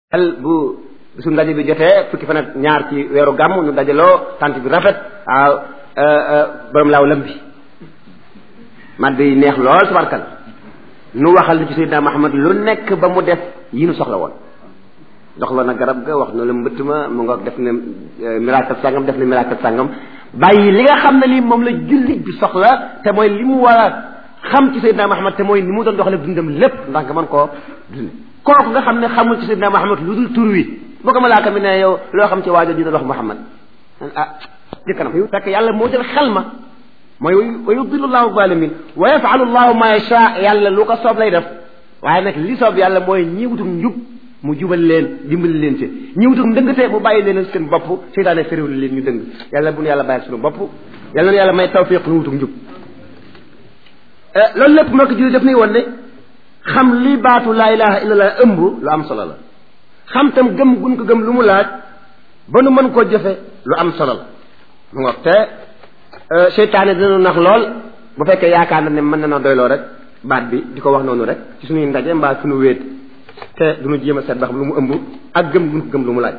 al bu su ndaje bi jotee fukki fan ak ñaar ci weeru gàmm nu dajaloo tant bi rafet waaw borom laaw lam bi madd yi neex lool tabarkal nu waxal nu ci Seydina Muhammad lu nekk ba mu def yi nu soxla woon doxla na garab ga wax na la mbëtt ma mu nga def ne miracle sàngam def ne miracle sàngam bàyyi li nga xam ne lii moom la jullit bi soxla te mooy li mu war a xam ci Seydina Muhammad te mooy ni mu doon doxale dundam lépp ndax nga mën koo dund kooku nga xam ne xamul ci Seydina Muhammad lu dul tur wi boo ko malaaka mi ne yow loo xam ci waajo ji doon wax Muhammad ah jëkkanam fekk yàlla moo jël xel ma mooy wa yudillu llahu zalimin wa yafalu llahu ma yasha yàlla lu ko soob lay def waaye nag li soob yàlla mooy ñi wutum njub mu jubal leen dimbali leen ci ñi wutum ndëngte mu bàyyi leen seen bopp seytaane fériwul leen ñu dëng yàlla bu nu yàlla bàyyi suñu bopp yàlla na yàlla may tawfiq nu wutum njub loolu lépp moo ko jëlee daf nuy woon ne xam li baatu laa ilaha illallah ëmb lu am solo la xam tam gëm gun ko gëm lu mu laaj ba nu mën koo jëfe lu am solo la mu ngoog te seytaane dina nax lool bu fekkee yaakaar na ne mën na na doyloo rek baat bi di ko wax noonu rek ci suñuy ndaje mbaa suñu wéet te duñu jéem a seet ba xam lu mu ëmb ak gëm gun ko gëm lu mu laaj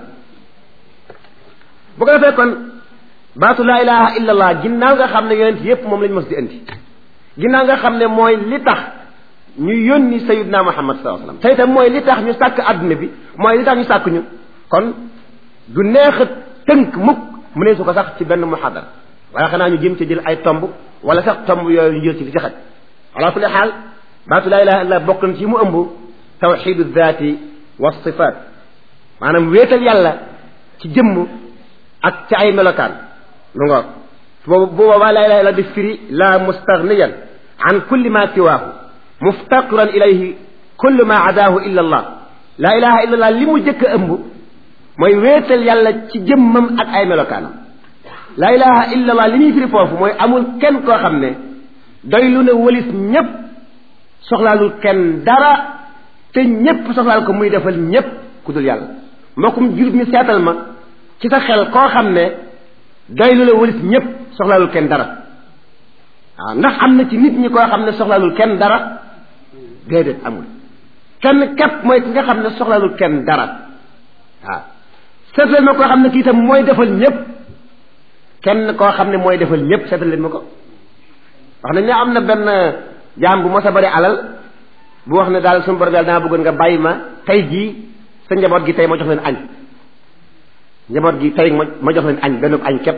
bu ko defee kon baatu laa ilaha illallah ginnaaw nga xam ne yonent yépp moom lañ mos di indi ginnaaw nga xam ne mooy li tax ñu yónni sayidna muhammad sallallahu alayhi wasallam tey tam mooy li tax ñu sàkk adduna bi mooy li tax ñu sàkk ñu kon du neex a tënk mukk mu ne su ko sax ci benn muhadara wala xanaa ñu jëm ci jël ay tomb wala sax tomb yooyu ñu jël ci li ci xaj ala kulli xaal baatu laa ilaha illa bokk na ci mu ëmb tawxidu daati wa sifaat maanaam wéetal yàlla ci jëmm ak ci ay melokaan lu nga boobu boobaa laa ilaha illa di firi la mustaghniyan an kulli ma siwaahu muftaqiran ilayhi kullu ma adaahu illa allah laa ilaha illa allah li mu jëkk a ëmb mooy wéetal yàlla ci jëmmam ak ay melokaanam laa ilaha illa allah li muy firi foofu mooy amul kenn koo xam ne doy lu ne wëlis ñépp soxlaalul kenn dara te ñépp soxlaal ko muy defal ñépp ku dul yàlla mbokkum jullit mi seetal ma ci sa xel koo xam ne doy lu ne wëlis ñépp soxlaalul kenn dara waaw ndax am na ci nit ñi koo xam ne soxlaalul kenn dara déedéet amul kenn képp mooy ki nga xam ne soxlaalul kenn dara waaw seetal ma koo xam ne kii itam mooy defal ñépp kenn koo xam ne mooy defal ñépp seetal leen ma ko wax nañ ne am na benn jaam bu mos a bari alal bu wax ne daal suñu borom yàlla dama bëggoon nga bàyyi ma tey jii sa njaboot gi tey ma jox leen añ njaboot gi tey ma jox leen añ benn añ képp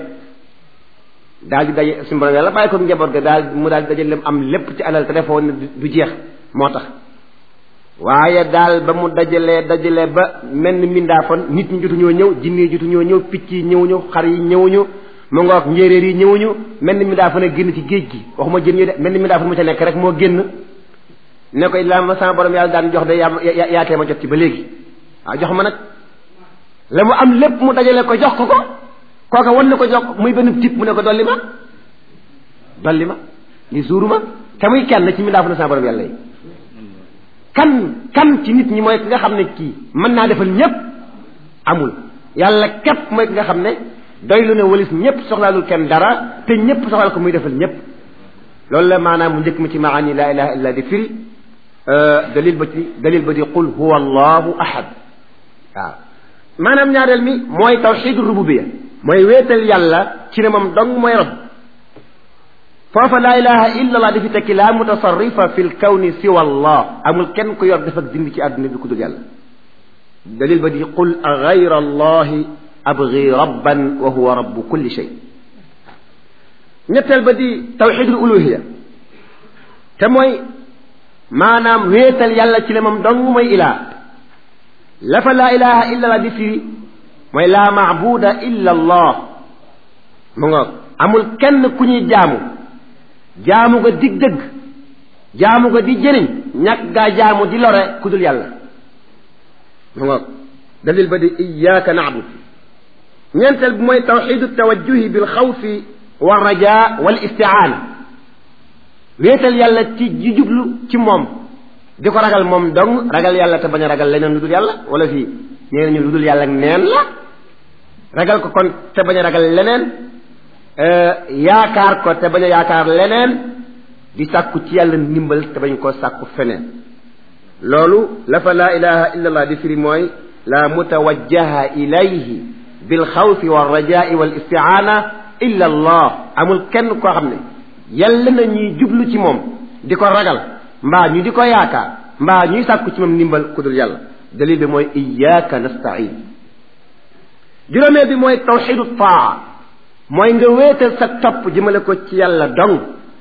daal di daje suñu borom yàlla bàyyi ko njaboot ga daal mu daal di daje leen am lépp ci alal te defoon ne du jeex moo tax waaye daal ba mu dajalee dajalee ba mel ni mindaafoon nit ñi jotuñoo ñëw jinne yi jotuñoo ñëw picc yi ñëwuñu xar yi ñëwuñu mu ngoog njéeréer yi ñëwuñu mel ni mindaafoon a génn ci géej gi waxuma jën yi de mel ni mindaafoon mu ca nekk rek moo génn ne koy la ma sama borom yàlla daan jox de yaa yaatee ma jot ci ba léegi waaw jox ma nag la mu am lépp mu dajale ko jox ko ko kooka wan na ko jox muy benn tip mu ne ko dolli ma dolli ma li suuru ma te muy kenn ci mindaafoon sama borom yàlla yi kan kan ci nit ñi mooy ki nga xam ne kii mën naa defal ñépp amul yàlla képp mooy ki nga xam ne doy lu ne walis ñépp soxlaalul kenn dara te ñépp soxlaal ko muy defal ñépp loolu la maanaam mu njëkk mi ci maani laa ilaha illa di firi dalil ba ci dalil ba di qul huwa allahu ahad waaw maanaam ñaareel mi mooy tawxidu rububiya mooy wéetal yàlla ci ne moom dong mooy rab foofa laa ilaha illa allah dafi tekki laa mutasarrifa fi lkawni siwa allah amul kenn ku yor def ak dindi ci àdduna bi ku dul yàlla dalil ba di qul a gayra allahi abgi rabban wa huwa rabbu kulli shay ñetteel ba di tawxidul uluhiya te mooy maanaam wéetal yàlla ci ne moom dong mooy ilaa la fa laa ilaha illa allah di firi mooy laa maabuda illa allah mu ngoog amul kenn ku ñuy jaamu jaamu nga dig dëgg jaamu nga di jëriñ ñàkk gaa jaamu di lore ku dul yàlla mu ngoog dalil ba di iyaaka naabud ñeenteel bi mooy tawxidu tawajjuhi bil xawfi wa raja wal istiaana wéetal yàlla ci ji jublu ci moom di ko ragal moom dong ragal yàlla te bañ a ragal leneen lu dul yàlla wala fii nee nañu lu dul yàlla neen la ragal ko kon te bañ a ragal leneen yaakaar ko te bañ a yaakaar leneen di sàkku ci yàlla ndimbal te bañ koo sàkku feneen loolu la fa laa ilaha illa allah di firi mooy la mutawajjaha ilayhi bil xawfi wa rajai wal istiaana illa allah amul kenn koo xam ne yàlla na ñuy jublu ci moom di ko ragal mbaa ñu di ko yaakaar mbaa ñuy sàkku ci moom ndimbal ku dul yàlla dalil bi mooy iyyaka nastain juróomeel bi mooy tawxidu taa mooy nga wéetal sa topp jëmale ko ci yàlla dong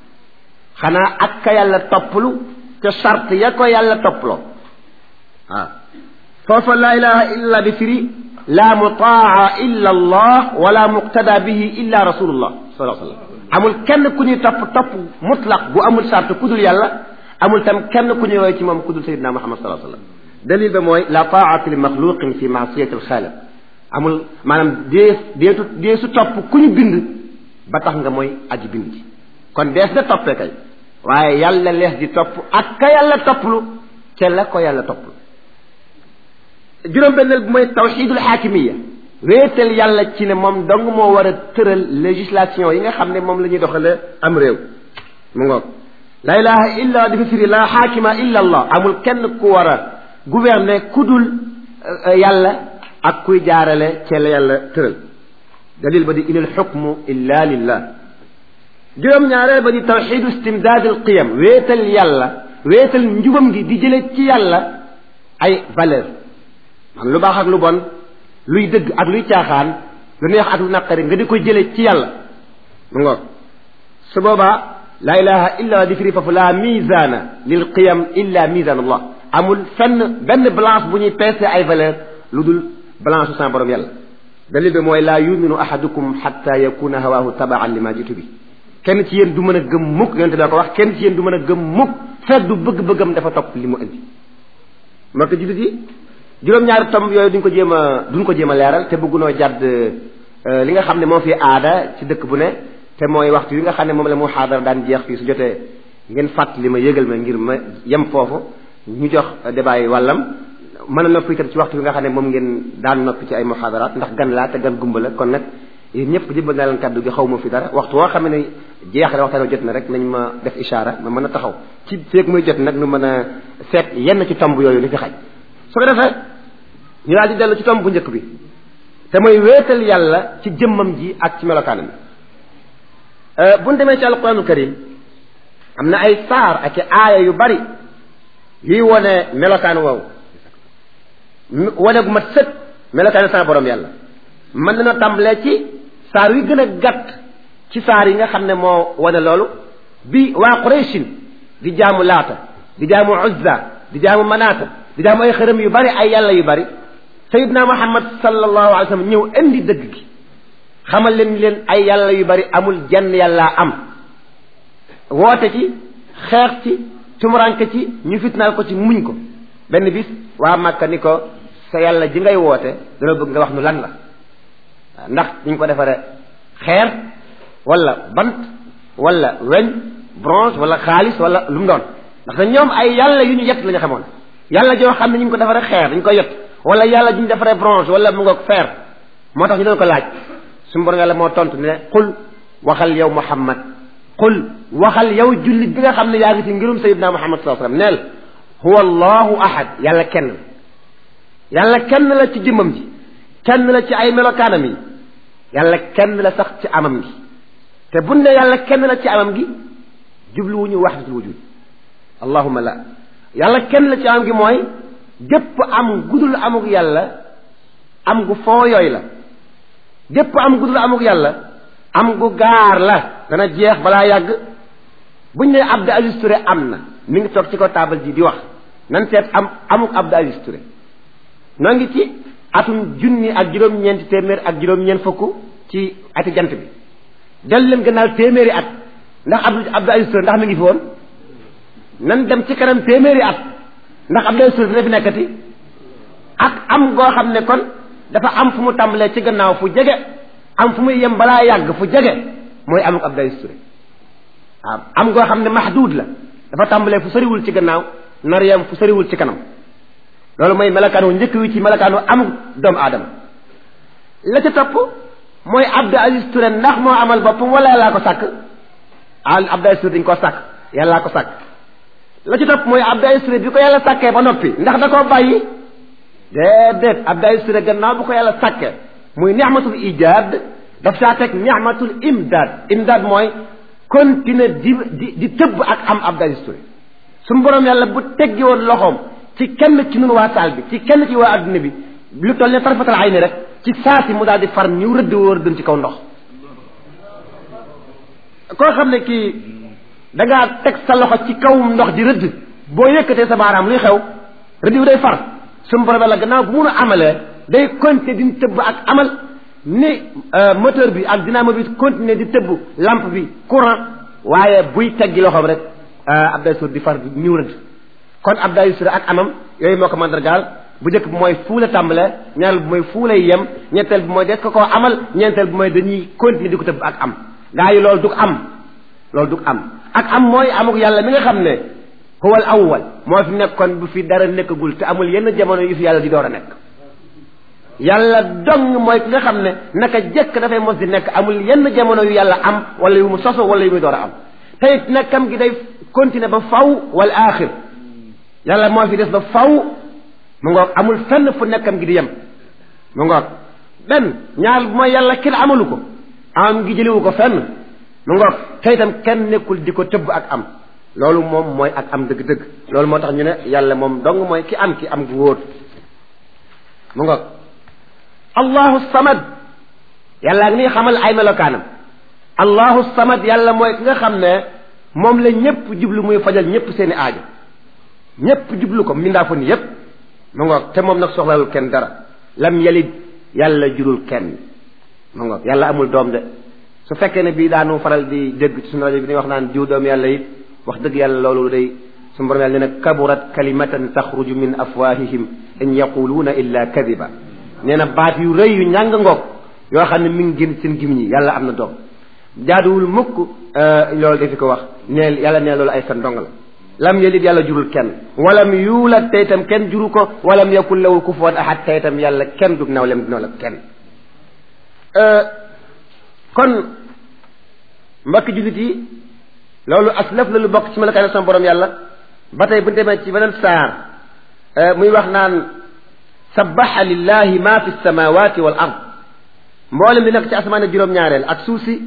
xanaa ak ka yàlla topplu te sart ya ko yàlla topploo waaw foofa laa ilaha illa bi firi laa mutaa illa allah wala muqtada bihi illa rasulullah sallallahu alayhi wasallam amul kenn ku ñuy topp topp mutlaq bu amul sart ku dul yàlla amul tam kenn ku ñuy roy ci moom ku dul sayyidina muhammad sallallahu alayhi wasallam dalil ba mooy la taata li maxluqin fi maasiyati alxaaliq amul maanaam dee deetu dee su topp ku ñu bind ba tax nga mooy aji bind ci kon dees na toppee kay waaye yàlla lees di topp ak ka yàlla topplu ca la ko yàlla topplu juróom-benneel bi mooy tawxidul xaakimiya wéetal yàlla ci ne moom dong moo war a tëral législation yi nga xam ne moom la ñuy doxale am réew mu ngoog la ilaha illa dafa firi la xaakima illa allah amul kenn ku war a gouverner ku dul yàlla ak kuy jaarale ca la yàlla tëral dalil ba di inal xukmu illa lillah juróom-ñaareel ba di tawxidu istimdaad al qiyam wéetal yàlla wéetal njubam gi di jële ci yàlla ay valeur man lu baax ak lu bon luy dëgg ak luy caaxaan lu neex ak lu naqari nga di ko jële ci yàlla mu ngoog su boobaa laa ilaha illa di firi foofu la misana lil qiyam illa misan allah amul fenn benn balance bu ñuy peese ay valeur lu dul balance su sama borom yàlla dalil bi mooy laa yuminu ahadukum xatta yakuna hawaahu tabaan li ma jitu bi kenn ci yéen du mën a gëm mukk yonente daa ko wax kenn ci yéen du mën a gëm mukk fekk du bëgg-bëggam dafa topp li mu indi moo ko jullit yi juróom-ñaari tomb yooyu duñ ko jéem a duñ ko jéem a leeral te bëggunoo jàdd li nga xam ne moo fi aada ci dëkk bu ne te mooy waxtu wi nga xam ne moom la mu xaadara daan jeex fii su jotee ngeen fàttali ma yëgal ma ngir ma yem foofu ñu jox débat yi wàllam mën a noppi itam ci waxtu bi nga xam ne moom ngeen daan noppi ci ay muxaadaraat ndax gan laa te gan gumba la kon nag yéen ñëpp jëbbal naa leen kàddu gi xaw ma fi dara waxtu woo xam ne jeex na waxtaan jot na rek nañ ma def ishaara ma mën a taxaw ci feeg muy jot nag nu mën a seet yenn ci tomb yooyu li fi xaj su ko defee ñu daal di dellu ci tomb bu njëkk bi te mooy wéetal yàlla ci jëmmam ji ak ci melokaanam bu ñu demee ci alquranul karim am na ay saar ak i aaya yu bari yuy wone melokaan woowu wane gu mat sët melokaan sama borom yàlla mën nañoo tàmbalee ci saar yu gën a gàtt ci saar yi nga xam ne moo wane loolu bi waa Qurayshin di jaamu laata di jaamu uzza di jaamu manaata di jaamu ay xërëm yu bari ay yàlla yu bari sayidna muhammad sallallahu alayhi wa sallam ñëw indi dëgg gi xamal leen leen ay yàlla yu bari amul jenn yàllaa am woote ci xeex ci tumuranke ci ñu fitnaal ko ci muñ ko benn bis waa Màkka ni ko sa yàlla ji ngay woote dana bëgg nga wax nu lan la ndax ñu ko defaree xeer wala bant wala weñ bronze wala xaalis wala lu mu doon ndax te ñoom ay yàlla yu ñu yett la ñu xamoon yàlla joo xam ne ñu ngi ko defaree xeer dañu koy yett wala yàlla ju ñu defaree bronze wala mu ngoog fer moo tax ñu doon ko laaj suñu borom yàlla moo tontu ne qul waxal yow muhammad qul waxal yow jullit bi nga xam ne yaa ngi ci ngirum sayidna muhammad sallallahu alayhi wasallam neel huwa allahu ahad yàlla kenn la yàlla kenn la ci jëmmam ji kenn la ci ay melokaanam yi yàlla kenn la sax ci amam gi te buñ ne yàlla kenn la ci amam gi jubluwuñu wahdatul wujud allahumma la yàlla kenn la ci amam gi mooy gépp am gudul amug yàlla am gu foo yooy la gépp am gudul amug yàlla am gu gaar la dana jeex balaa yàgg buñ ne Abdou Aziz Touré am na mi ngi toog ci ko taabal ji di wax nan seet am amug Abdou Aziz Touré noo ngi ci atum junni ak juróom-ñeenti téeméer ak juróom-ñeent fukk ci ati jant bi del leen gannaaw téeméeri at ndax Abdou Abdou Aziz Touré ndax mi ngi fi woon nan dem ci kanam téeméeri at ndax Abdou Aziz Touré dina fi nekkati ak am goo xam ne kon dafa am fu mu tàmbalee ci gannaaw fu jege am fu muy yem balaa yàgg fu jege mooy amuk Abdou Aziz Touré waaw am goo xam ne mahduud la dafa tàmbalee fu soriwul ci gannaaw nar yem fu soriwul ci kanam loolu mooy melakaanu njëkk wi ci melakaanu amuk doomu aadama la ca topp mooy Abdou Aziz Touré ndax moo amal boppam wala yàllaa ko sàkk al Abdou Aziz Touré dañ koo sàkk yàllaa ko sàkk la ci topp mooy Abdou Aziz Touré bi ko yàlla sàkkee ba noppi ndax da koo bàyyi déedéet Abdoulaye Touré gannaaw bu ko yàlla sàkke muy ni'matul ijaad daf saa teg ni'matul imdaad imdaad mooy continuer di di di tëbb ak am Abdoulaye Touré suñu borom yàlla bu teggi woon loxoom ci kenn ci nun waa saal bi ci kenn ci waa adduna bi lu toll ne tarfatal ay ni rek ci saasi mu daal di far ñu rëdd woo rëdd ci kaw ndox koo xam ne kii da ngaa teg sa loxo ci kawum ndox di rëdd boo yëkkatee sa baaraam luy xew rëdd bi day far suñu borom yàlla gannaaw bu mun a amalee day continuer di tëbb ak amal ni moteur bi ak dynamo bi continuer di tëbb lampe bi courant waaye buy teggi loxoom rek Abdoulaye Touré di far di ñëw rëdd kon Abdoulaye Touré ak amam yooyu moo ko mandargaal bu njëkk bi mooy fuu la tàmbale ñaareel bi mooy fuu lay yem ñetteel bi mooy des ko koo amal ñeenteel bi mooy dañuy continuer di ko tëbb ak am gaa yi loolu du am loolu du am ak am mooy amuk yàlla mi nga xam ne huwa al awwal moo fi nekkoon bu fi dara nekkagul te amul yenn jamono yu fi yàlla di door a nekk yàlla dong mooy ki nga xam ne naka jëkk dafay mos di nekk amul yenn jamono yu yàlla am wala yu mu soso wala yu muy door a am te it nekkam gi day continuer ba faw wal aaxir yàlla moo fi des ba faw mu ngoog amul fenn fu nekkam gi di yem mu ngoog benn ñaar mooy yàlla kenn amalu ko am gi jëliwu ko fenn mu ngoog te itam kenn nekkul di ko tëbb ak am loolu moom mooy ak am dëgg-dëgg loolu moo tax ñu ne yàlla moom dong mooy ki am ki am gu wóor mu ngoog allahu samad yàlla ak nii xamal ay melokaanam allahu samad yàlla mooy ki nga xam ne moom la ñépp jublu muy fajal ñépp seeni aajo ñépp jublu ko mindaafu ni yépp mu ngoog te moom nag soxlalul kenn dara lam yalid yàlla jurul kenn mu ngoog yàlla amul doom de su fekkee ne bii daanu faral di dégg ci suñu rajo bi ni wax naan jiw doom yàlla it wax dëgg yàlla loolu day suñu borom yàlla ne nag kaburat kalimatan taxruju min afwahihim in yaquluuna illa kadiba nee na baat yu rëy yu ñàng ngoog yoo xam ne mi ngi génn seen gimiñ yi yàlla am na doom jaaduwul mukk loolu dafi ko wax neel yàlla nee loolu ay fen dong la lam yalid yàlla jurul kenn walam yuulat te itam kenn juru ko walam yakun lahu kufuwan ahad te itam yàlla kenn dug nawlem dina la kenn kon mbokki jullit yi loolu aslaf la lu bokk ci melokaane sama borom yàlla ba tey bu ñu demee ci beneen saar muy wax naan sabaxa lillahi ma fi samawati wal ard mboolem li nekk ci asamaan juróom-ñaareel ak suuf si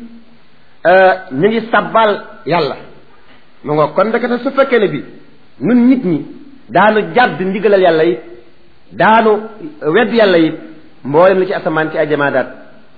ñu ngi sabbal yàlla mu nga kon ndekete su fekkee ne bi nun nit ñi daanu jàdd ndigalal yàlla it daanu wedd yàlla it mboolem li ci asamaan ci ay jamaadaat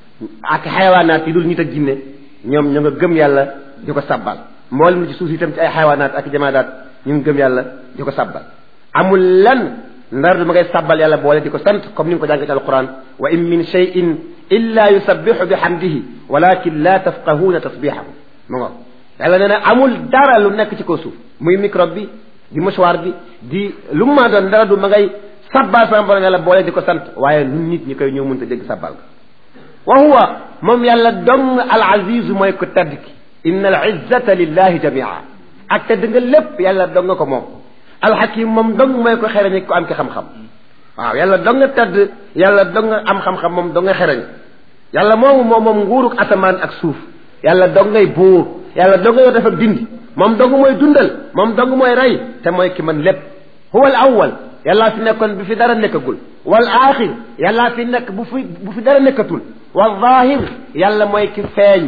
ak xayawaanaat yi dul nit ak jinne ñoom ñu nga gëm yàlla di ko sabbal mboolem li ci suuf itam ci ay xayawaanaat ak jamaadaat ñu ngi gëm yàlla di ko sabbal amul lan ndar du ma ngay sabbal yàlla boole di ko sant comme ni nga ko jàngee ci alquran wa in min cheyin illa yusabbihu bi hamdihi walakin la tafqahuuna tasbihahu mu nga yàlla nee na amul dara lu nekk ci kaw suuf muy microbe bi di mouchoir bi di lu mu maa doon dara du ma ngay sabbal sama borom yàlla boole di ko sant waaye nun nit ñi koy ñëw mënta dégg sabbal ga wa huwa moom yàlla dong al azizu mooy ko tedd ki inna al izzata lillahi jamia ak tedd nga lépp yàlla dong nga ko moom alxakim moom dong mooy ko xereñ ko am ki xam-xam waaw yàlla dong nga tedd yàlla dong nga am xam-xam moom dong nga xereñ yàlla moomu moom moom nguuruk asamaan ak suuf yàlla dong ngay buur yàlla dong nga def ak dindi moom dong mooy dundal moom dong mooy rey te mooy ki man lépp huwa al awwal yàllaa fi nekkoon bi fi dara nekkagul wal aaxir yàllaa fi nekk bu fi bu fi dara nekkatul wal zaahir yàlla mooy ki feeñ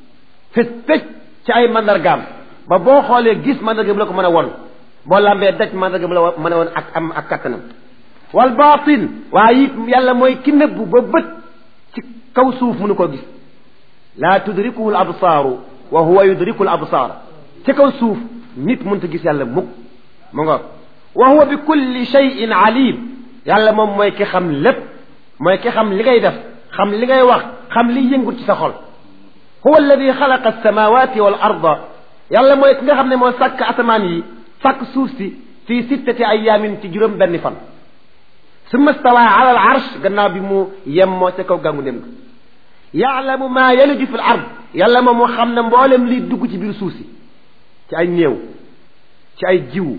fi tëj ci ay mandargaam ba boo xoolee gis mandarga bu la ko mën a won boo lambee daj mandarga bu la mën a won ak am ak kattanam wal baatin waaye it yàlla mooy ki nëbbu ba bët ci kaw suuf mënu ko gis laa tudrikuhu al absaaru wa huwa yudriku al absaar ci kaw suuf nit mënta gis yàlla mukk mu nga wa huwa bi kulli shay'in alim yàlla moom mooy ki xam lépp mooy ki xam li ngay def xam li ngay wax xam li yëngut ci sa xol huwa alladi xalaqa alsamawati wal arda yàlla mooy ki nga xam ne moo sàkk asamaan yi sàkk suuf si fii sittati ayaamin ci juróom benn fan summa stawa ala al arsh gannaaw bi mu yem moo ca kaw gàngu dem ga yaalamu maa yaliju fi l ard yàlla moom moo xam ne mboolem liy dugg ci biir suuf si ci ay néew ci ay jiwu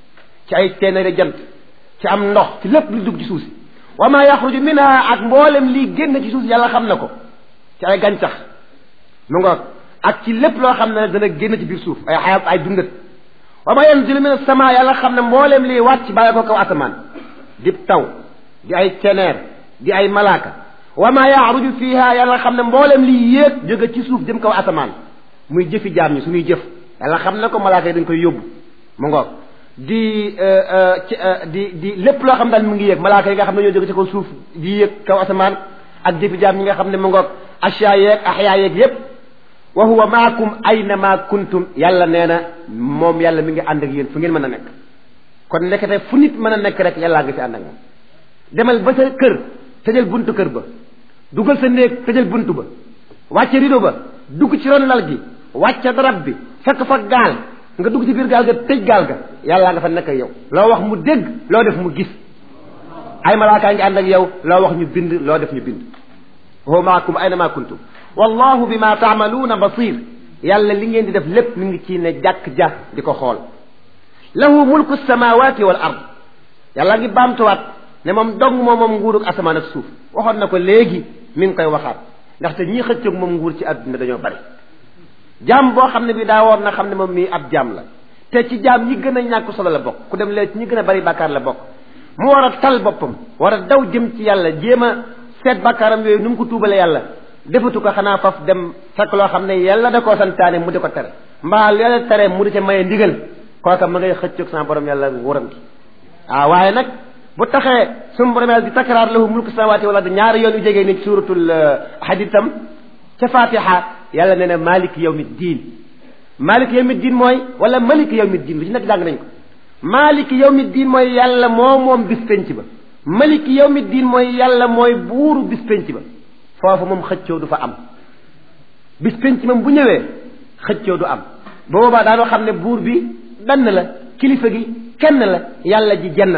ci ay téenéeri jant ci am ndox ci lépp li dugg ci suuf si wa maa yaxruju minha ak mboolem liy génn ci suuf si yàlla xam na ko ci ay gàncax mu ngoog ak ci lépp loo xam ne dana génn ci biir suuf ay xayaat ay dundat wa maa yanzilu min as-samaa yàlla xam ne mboolem liy wàcc bàyyi ko kaw asamaan dib taw di ay ceneer di ay malaaka wa ma yaaruju fiha yàlla xam ne mboolem liy yéeg jóge ci suuf jëm kaw asamaan muy jëfi jaam ñi suñuy jëf yàlla xam ne ko malaaka yi dañ koy yóbbu mu ngoog di di di lépp loo xam daal mu ngi yéeg malaaka yi nga xam ne ñoo jóge ci kaw suuf di yéeg kaw asamaan ak jëfi jaam ñi nga xam ne mu ngoog asyaa yeeg axyaa yeeg yépp wa huwa maakum ayna ma kuntum yàlla nee na moom yàlla mi ngi ànd ak yéen fu ngeen mën a nekk kon nekkate fu nit mën a nekk rek yàllaa nga fi ànd ak moom demal ba sa kër tëjal buntu kër ba dugal sa néeg tëjal buntu ba wàcce rido ba dugg ci ron lal gi wàcce darab bi fekk fa gaal nga dugg ci biir gaal ga tëj gaal ga yàllaa nga fa nekk ak yow loo wax mu dégg loo def mu gis ay malaakaa ngi ànd ak yow loo wax ñu bind loo def ñu bind huwa maakum ayna ma kuntum wallahu bima taamaluuna basir yàlla li ngeen di def lépp mi ngi ci ne jàkk ja di ko xool lahu mulku samawati wal ard yàlla ngi baamtuwaat ne moom dong moom moom nguurug asamaan ak suuf waxoon na ko léegi mi ngi koy waxaat ndaxte ñii xëccoog moom nguur ci àdduna dañoo bari jaam boo xam ne bi daa woor na xam ne moom mii ab jaam la te ci jaam ñi gën a ñàkk solo la bokk ku dem léegi ci ñi gën a bari bàkkaar la bokk mu war a tal boppam war a daw jëm ci yàlla jéem a seet bàkkaaram yooyu nu mu ko tuubale yàlla defatu ko xanaa faf dem fekk loo xam ne yàlla da koo santaane mu di ko tere mbaa yàlla tere mu di ca maye ndigal kooka ma ngay xëccoog sama borom yàlla nguuram gi waaw waaye nag bu taxee suma borom yàlla di takraar lahu mulku samawati wala ñaari yoon yu jegee ni suratul hadid tam ca fatiha yàlla nee na malik yawmi diin malik yawmi diin mooy wala malik yawmi diin lu ci nekk jàng nañ ko malik yawmi diin mooy yàlla moo moom bis penc ba malik yawmi diin mooy yàlla mooy buuru bis penc ba foofu moom xëccoo du fa am bis penc moom bu ñëwee xëccoo du am boobaa daanoo xam ne buur bi benn la kilifa gi kenn la yàlla ji jenn la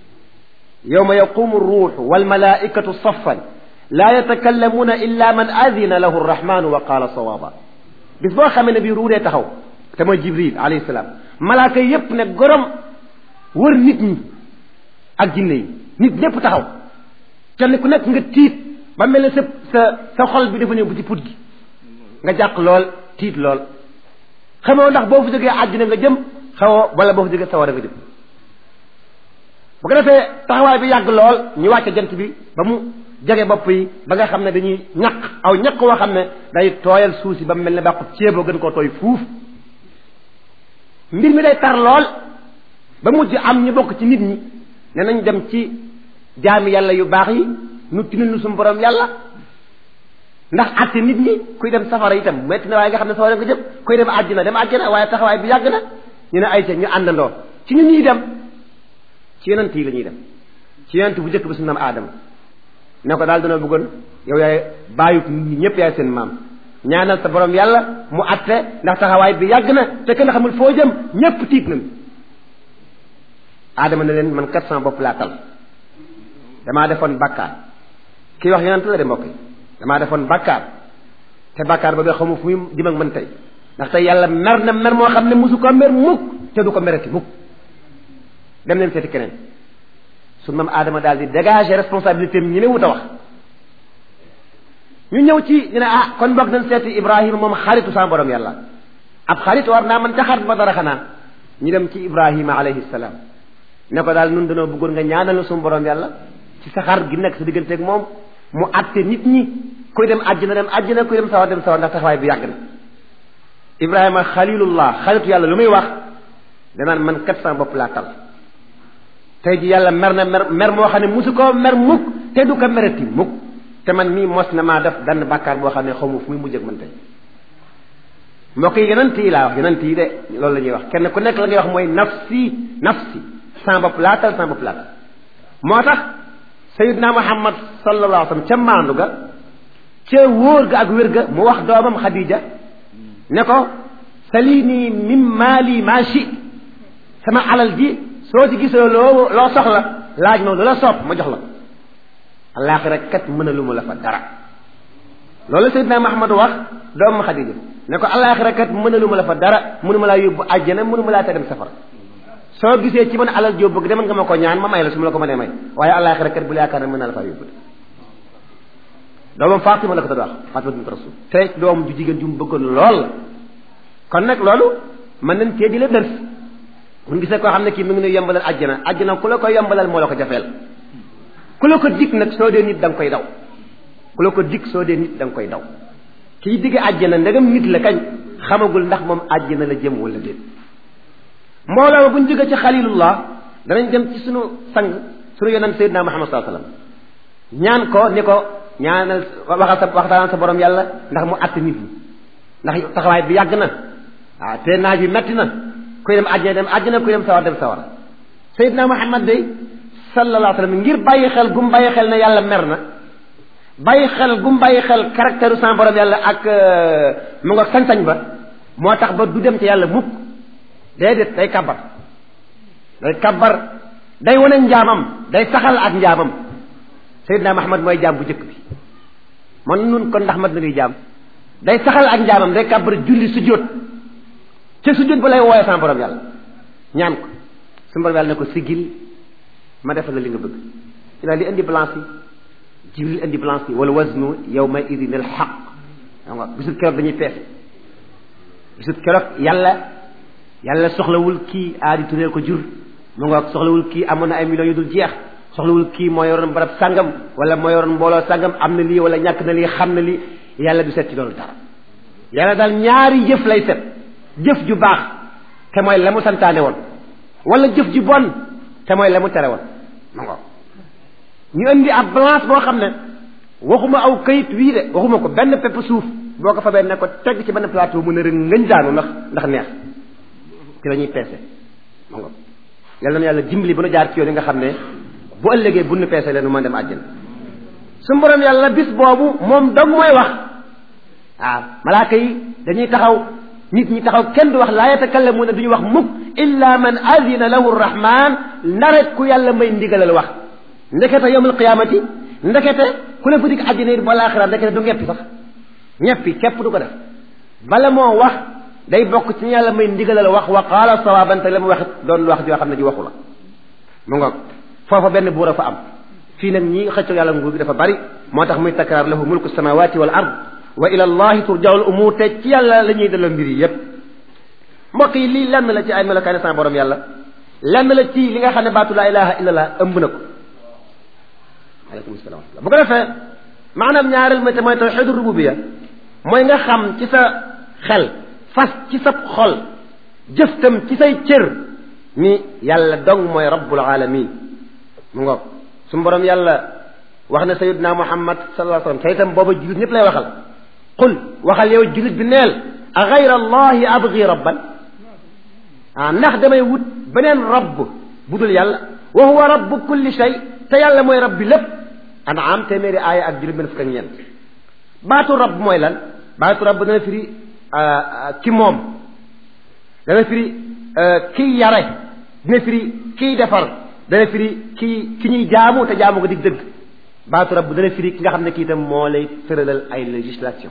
yawma yaqumu ruuxu walmalaikatu saffan laa yatakallamuuna illa man adina lahu arrahmanu wa qaala sawaaba bis boo xamee ne bii ruudee taxaw te mooy jibril alayhi salaam malaaka yépp ne gorom wër nit ñi ak jinne yi nit ñépp taxaw kenn ku nekk nga tiit ba mel ne sa sa sa xol bi dafa ñëw bu ci put gi nga jàq lool tiit lool xamoo ndax boo fa jógee àddina nga jëm xawoo wala boo fa jógee sawara nga jëm bu ko defee taxawaay bi yàgg lool ñu wàcce jant bi ba mu jege bopp yi ba nga xam ne dañuy ñaq aw ñaq woo xam ne day tooyal suuf si ba mu mel ne bàqut ceeboo gën koo tooy fuuf mbir mi day tar lool ba mujj am ñu bokk ci nit ñi ne nañ dem ci jaami yàlla yu baax yi nu tinul nu suñu borom yàlla ndax àtte nit ñi kuy dem safara itam metti na waaye nga xam ne safara nga jëm kuy dem àjjana dem àjjana waaye taxawaay bi yàgg na ñu ne ay ca ñu àndandoo ci ñu ñuy dem ci yonent yi la ñuy dem ci yonent bu njëkk bi suñu naam aadama ne ko daal dana bëggoon yow yaay bàyyi nit ñi ñëpp yaay seen maam ñaanal sa borom yàlla mu àtte ndax taxawaay bi yàgg na te kenn xamul foo jëm ñëpp tiit nañ aadama ne leen man kat sama bopp laa tal damaa defoon bakkaar kii wax yonent la de mbokk yi damaa defoon bakkaar te bakkaar ba nga xamu fu muy jëm ak man tey ndax tey yàlla mer na mer moo xam ne mosu ko mer mukk te du ko mereti mukk dem leen seeti keneen su mam aadama daal di dégager responsabilité am ñu ne wut a wax ñu ñëw ci ñu ne ah kon boog nañ seeti Ibrahima moom xaritu sa borom yàlla ab xarit war naa man ca xarit ba dara xanaa ñu dem ci Ibrahima alayhi salaam ne ko daal nun dañoo bëggoon nga ñaanal suñu borom yàlla ci sa xar gi nekk sa digganteeg moom mu àtte nit ñi kuy dem àjjana dem àjjana kuy dem sawar dem sawar ndax taxawaay bi yàgg na Ibrahima xalilullah xaritu yàlla lu muy wax danaan man kat sama bopp laa tal tey ji yàlla mer na mer mer moo xam ne musu koo mer mukk te du ko mereti mukk te man mii mos na maa def benn bàkkaar boo xam ne xaw ma fu muy mujj ak man tey mbokk yi yonent yi laa wax yonent yi de loolu la ñuy wax kenn ku nekk la ngay wax mooy nafsi nafsi sama bopp laatal sama bopp laatal moo tax sayidna muhammad sallallahu alayhi wa sallam ca maandu ga ca wóor ga ak wér ga mu wax doomam xadija ne ko salini min maali ma shi sama alal ji soo ci gisoo loo loo soxla laaj ma lu la soob ma jox la alaaxira kat mën a lu mu la fa dara loolu sayidna muhammad wax doomam xadija ne ko alaaxira kat mën a lu ma la fa dara mënu ma laa yóbbu àjjana mënu ma laa te dem safara soo gisee ci man alal joo bëgg demal nga ma ko ñaan ma may la su ma la ko mënee may waaye àllaaxira kat bu la yaakaar ne mën naa la faa yóbbu doomam Fatima la ko doon wax Fatima bint Rasul te doom ju jigéen ju mu bëggoon lool la kon nag loolu mën nañ cee di la dërs mun gisee koo xam ne kii mi ngi nuy yombalal àjjana àjjana ku la ko yombalal moo la ko jafeel ku la ko dig nag soo dee nit da nga koy daw ku la ko dig soo dee nit da nga koy daw kiy digge àjjana ndegam nit la kañ xamagul ndax moom àjjana la jëm wala déet mbooloo ma bu ñu jógee ci xalilullah danañ dem ci sunu sang sunu yonent sayyidina Muhammad sallallahu alayhi wasallam ñaan ko ni ko ñaanal waxal sa waxtaanal sa borom yàlla ndax mu àtt nit ñi ndax taxawaay bi yàgg na waaw te naaj bi metti na kuy dem àjjana dem àjjana kuy dem sawar dem sawar sayyidina Muhammad day sallallahu alayhi wasallam ngir bàyyi xel gum bàyyi xel ne yàlla mer na bàyyi xel gum bàyyi xel caractère sa borom yàlla ak mu nga sañ-sañ ba moo tax ba du dem ci yàlla mukk déedéet day kabar day kabar day wane njaamam day saxal ak njaamam Seydina Muhammad mooy jaam bu njëkk bi man nun kon ndax mat na ngay jaam day saxal ak njaamam day kabar julli sujjóot ca sujjóot ba lay wooyee sama borom yàlla ñaan ko su borom yàlla ne ko sigil ma defal la li nga bëgg ci daal di indi balance yi jibril indi balance yi wala waznu yawma idin al xaq xam nga bisul keroog dañuy peese bisul keroog yàlla yàlla soxlawul kii aadi tureel ko jur mu nga soxlawul kii amoon na ay millions yu dul jeex soxlawul kii moo yoroon barab sàngam wala moo yoroon mbooloo sàngam am na lii wala ñàkk na lii xam na lii yàlla du set ci loolu dara yàlla daal ñaari jëf lay set jëf ju baax te mooy la mu santaane woon wala jëf ju bon te mooy la mu tere woon ma nga ñu indi ab balance boo xam ne waxuma aw kayit wii de waxuma ko benn pepp suuf boo ko fa benn ne ko teg ci benn plateau mu ne rek ngëñ daanu ndax ndax neex ci la ñuy peese ma nga yàlla na yàlla dimbali ba nu jaar ci yoon yi nga xam ne bu ëllëgee bu nu peese leen nu mën dem àjjana su borom yàlla bis boobu moom dong mooy wax waaw malaaka yi dañuy taxaw nit ñi taxaw kenn du wax laa yatakallamuuna duñu wax mukk illa man adina lahu rahman ndaret ku yàlla may ndigalal wax ndekete yawmal qiyaamati ndekete ku la fa dig àjjana it wala axira ndekete du ñeppi sax ñeppi képp du ko def bala moo wax day bokk ci yàlla may ndigalal wax wa qaala sawaaban te la mu wax doon wax joo xam ne ji waxu la mu ngoog foofa benn buur a fa am fii nag ñi xëccoo yàlla nguur gi dafa bari moo tax muy takraar lahu mulku samawati wal ard wa ila allahi turjaul umur te ci yàlla la ñuy delloo mbir yi yépp mbokk yi lii lenn la ci ay melokaani sama borom yàlla lenn la ci li nga xam ne baatu laa ilaha illa allah ëmb na ko aleykum salaam bu ko defee maanaam ñaareel ma te mooy tawxidu rububiya mooy nga xam ci sa xel fas ci sa xol jëftam ci say cër ni yàlla dong mooy rabbul alamin mu ngoog su borom yàlla wax na sayidna muhammad sallallahu alayhi wasallam te itam booba jullit ñëpp lay waxal qul waxal yow jullit bi neel a gayra allahi abgi rabban ah ndax damay wut beneen rabb bu dul yàlla wa huwa rabbu kulli shay te yàlla mooy rabb bi lépp anaam téeméeri aaya ak juróom benn fukk ak ñeent baatu rabb mooy lan baatu rabb dana firi ki moom dana firi kiy yare dina firi kiy defar dana firi ki ki ñuy jaamu te jaamu ko dig dëgg baatu rabb dana firi ki nga xam ne kii itam moo lay tëralal ay législation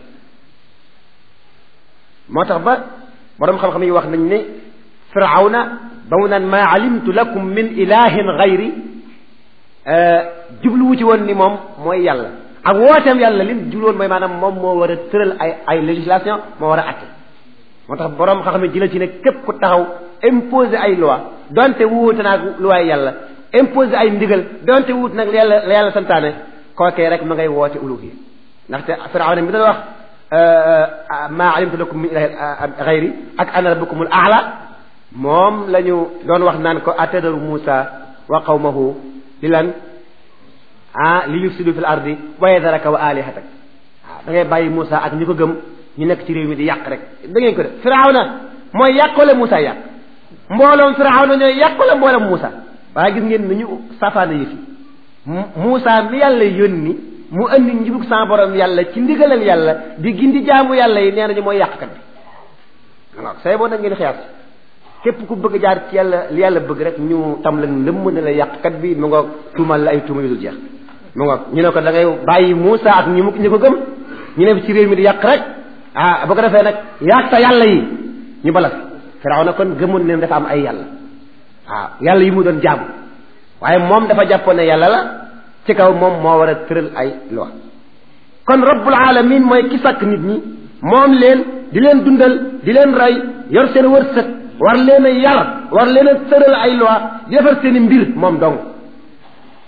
moo tax ba borom xam-xam yi wax nañ ne firawna ba mu naan maa alimtu lakum min ilahin gayri jubluwu ci woon ni moom mooy yàlla ak wooteem yàlla lim jublu woon mooy maanaam moom moo war a tëral ay ay législation moo war a atte moo tax borom xam-xam yi jëla ci ne képp ku taxaw imposer ay loi donte wuute naag loi yàlla imposer ay ndigal donte wuute nag la yàlla la yàlla santaane kookee rek ma ngay woote uluhi ndaxte firawna mi doon wax maa alimtu lakum min ilahin gayri ak ana rabbukumul aala moom la ñu doon wax naan ko atadaru Muusa wa qawmahu li lan ah li yufsidu fil ardi wa yadaraka wa alihatak waaw da ngay bàyyi Muusa ak ñi ko gëm ñu nekk ci réew mi di yàq rek da ngeen ko def firawna mooy yàq wala Muusa yàq mbooloom firawna ñooy yàq wala mbooloom Muusa waaye gis ngeen ni ñu safaana yi fi Muusa mi yàlla yónni mu andi njubug sa borom yàlla ci ndigalal yàlla di gindi jaamu yàlla yi nee nañu mooy yàqkat bi waaw say boo nag ngeen xiyaas képp ku bëgg jaar ci yàlla li yàlla bëgg rek ñu tam la lëmm ne la yàqkat bi mu ngoog tuumal la ay tuuma yu dul jeex mu ngoog ñu ne ko da ngay bàyyi Muusa ak ñi mu ñi ko gëm ñu ne ci réew mi di yàq rek ah bu ko defee nag yàq sa yàlla yi ñu balas Firawna kon gëmoon ne dafa am ay yàlla waaw yàlla yi mu doon jaamu waaye moom dafa jàppoon ne yàlla la ci kaw moom moo war a tëral ay loi kon rabbul alamin mooy ki sàkk nit ñi moom leen di leen dundal di leen rey yor seen wërsëg war leen a yar war leen a tëral ay loi di defar seen i mbir moom dong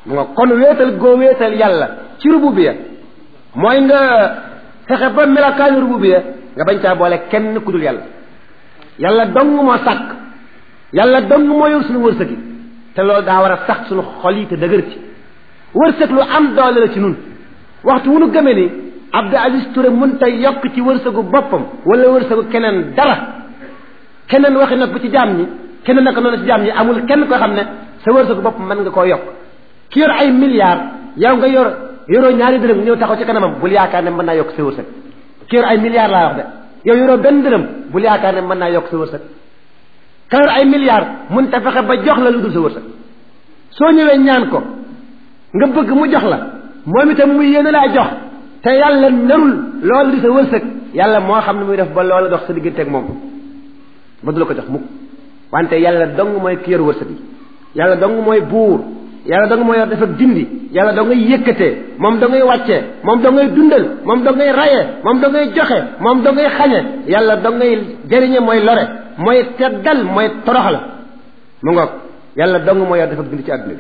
mu nga kon wéetal goo wéetal yàlla ci rububiya mooy nga fexe ba melakaanu rububiya nga bañ caa boole kenn ku dul yàlla yàlla dong moo sàkk yàlla dong moo yor suñu wërsëg yi te loolu daa war a sax suñu xol yi te dëgër ci wërsëg lu am doole la ci nun waxtu wu nu gëmee ni Abdou Aziz Touré mën tay yokk ci wërsëgu boppam wala wërsëgu keneen dara keneen waxi nag bu ci jaam ñi keneen naka noonu ci jaam ñi amul kenn koo xam ne sa wërsëgu bopp mën nga koo yokk ki yor ay milliards yow nga yor yoroo ñaari dërëm ñëw taxaw ci kanamam bul yaakaar ne mën naa yokk sa wërsëg ki yor ay milliards laa wax de yow yoroo benn dërëm bul yaakaar ne mën naa yokk sa wërsëg ka yor ay milliards mun te fexe ba jox la lu dul sa wërsëg soo ñëwee ñaan ko nga bëgg mu jox la moom itam muy yéene laa jox te yàlla narul loolu di sa wërsëg yàlla moo xam ne muy def ba loolu dox sa diggante ak moom ba du la ko jox mukk wante yàlla dong mooy ki yor wërsëg yi yàlla dong mooy buur yàlla dong mooy yor def ak dindi yàlla dong ngay yëkkatee moom dong ngay wàccee moom dong ngay dundal moom dong ngay rayee moom dong ngay joxe moom dong ngay xañe yàlla dong ngay jëriñe mooy lore mooy teddal mooy toroxal mu ngoog yàlla dong mooy yor def ak dindi ci àdduna bi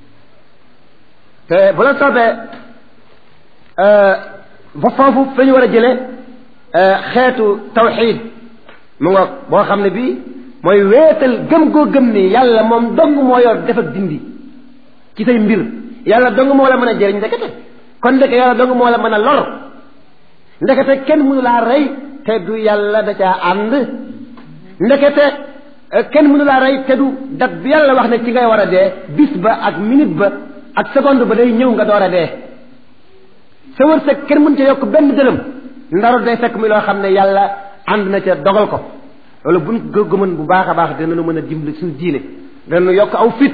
te bu la soobee ba foofu fa ñu war a jële xeetu tawxiid mu ngoog boo xam ne bii mooy wéetal gëm goo gëm ni yàlla moom dong moo yor def ak dindi ci say mbir yàlla dong moo la mën a jëriñ ndekete kon ndeke yàlla dong moo la mën a lor ndekete kenn mënu laa rey te du yàlla da caa ànd ndekete kenn mënu laa rey te du dat bi yàlla wax ne ci ngay war a dee bis ba ak minute ba ak seconde ba day ñëw nga door a dee sa wërsëg kenn mën ca yokk benn dërëm ndaru day fekk mi loo xam ne yàlla ànd na ca dogal ko loolu buñ gëmën bu baax a baax dinañu mën a dimbali suñu diine dinañu yokk aw fit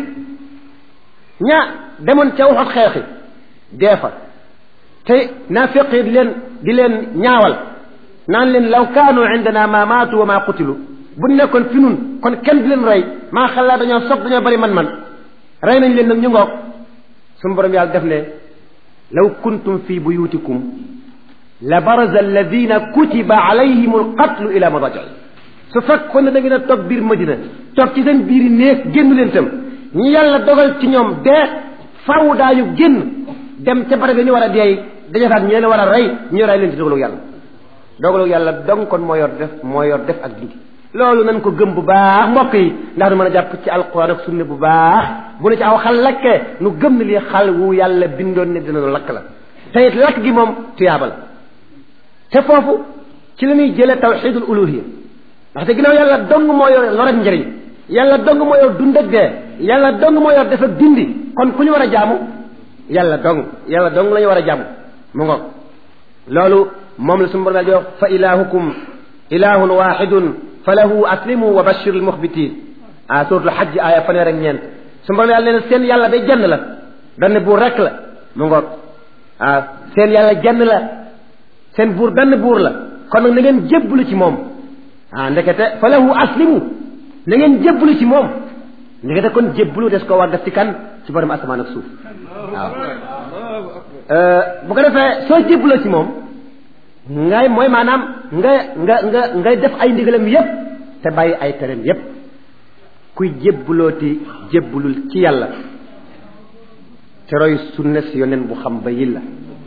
ñaa demoon ca waxut xeexi dee fa te naafiq yi di leen di leen ñaawal naan leen law kaanu indana ma maatu wa ma qutilu bu nekkoon fi nun kon kenn di leen rey maa xalaa dañoo sob dañoo bari man-man rey nañ leen nag ñu ngoog suñu borom yàlla def ne law kuntum fi buyutikum la baraza alladina kutiba alayhim alqatlu ila madaji su fekkoon ne da ngeen a toog biir madina toog ci seen biir néeg génn leen tam ñi yàlla dogal ci ñoom dee faw daañu génn dem ca barab yi ñu war a deey dajafaat ñu leen war a rey ñu rey leen ci dogalu yàlla dogalu yàlla dong kon moo yor def moo yor def ak dindi loolu nañ ko gëm bu baax mbokk yi ndax nu mën a jàpp ci alquran ak sunne bu baax bu ne ci aw xal lakkee nu gëm ne lii xal wu yàlla bindoon ne dina nu lakk la te it lakk gi moom tuyaaba la te foofu ci la ñuy jëlee tawxidul uluhiya ndaxte ginnaaw yàlla dong moo yor lor ak njëriñ yàlla dong moo yor dund ak dee yàlla dong moo yor def ak dindi kon ku ñu war a jaamu yàlla dong yàlla dong la ñu war a jaamu mu ngoog loolu moom la suñu borom di wax fa ilahukum ilahun waxidun fa lahu aslimu wa bashir al muxbitin ah suratul xajj aaya fanweer ak ñeent suñu borom yàlla nee na seen yàlla day jenn la benn buur rek la mu ngoog ah seen yàlla jenn la seen buur benn buur la kon nag na ngeen jébbalu ci moom ah ndekete fa lahu aslimu na ngeen jébbalu ci moom ndekete kon jébbalu des ko war def ci kan ci borom asamaan ak suuf waaw bu ko defee soo jébbaloo ci moom ngay mooy maanaam nga nga nga ngay def ay ndigalam yépp te bàyyi ay tereem yépp kuy jébbalooti jébbalul ci yàlla te roy sunna si yoneen bu xam ba yilla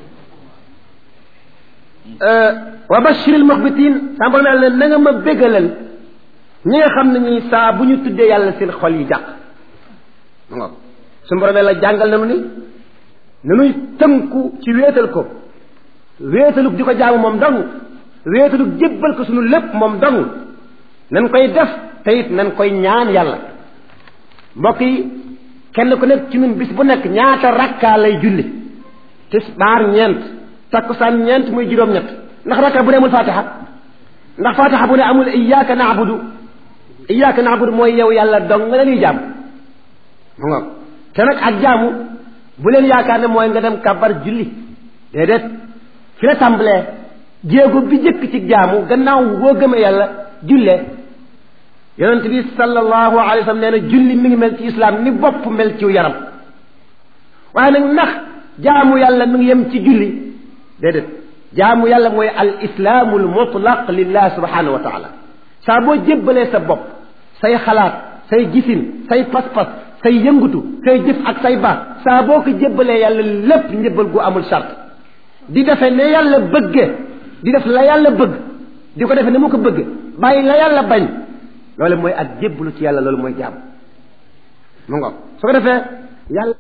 wa bashiril muxbitin sama borom yàlla ne na nga ma bégalal ñi nga xam ne ñi saa bu ñu tuddee yàlla seen xol yi jàq nga suñu borom yàlla jàngal nañu ni nanuy tënku ci wéetal ko wéetalug di ko jaamu moom dong wéetalug jébbal ko suñu lépp moom dong nañ koy def te it nañ koy ñaan yàlla mbokk yi kenn ku nekk ci ñun bis bu nekk ñaata rakkaa lay julli tisbaar ñeent takkusaan ñeent muy juróom-ñett ndax rakka bu ne amul fatiha ndax fatiha bu ne amul iyyaka na'budu iyyaka na'budu mooy yow yàlla dong nga lañuy jaam mu nga te nag ak jaamu bu leen yaakaar ne mooy nga dem kabar julli déedéet fi la tàmbalee jéego bi jëkk ci jaamu gannaaw boo gëmee yàlla jullee yonent bi sallallahu alayhi wa sallam nee na julli mi ngi mel ci islam ni bopp mel ci yaram waaye nag ndax jaamu yàlla mi ngi yem ci julli déedéet jaamu yàlla mooy al islaamu al mutlaq lillah subhanahu wa taala saa boo jébbalee sa bopp say xalaat say gisin say pas-pas say yëngutu say jëf ak say baax saa boo ko jébbalee yàlla lépp njëbbal gu amul charte di defe ne yàlla bëgge di def la yàlla bëgg di ko defe ne mu ko bëgge bàyyi la yàlla bañ loolu mooy ak jébbalu ci yàlla loolu mooy jaam mu ngoog su ko defee yàlla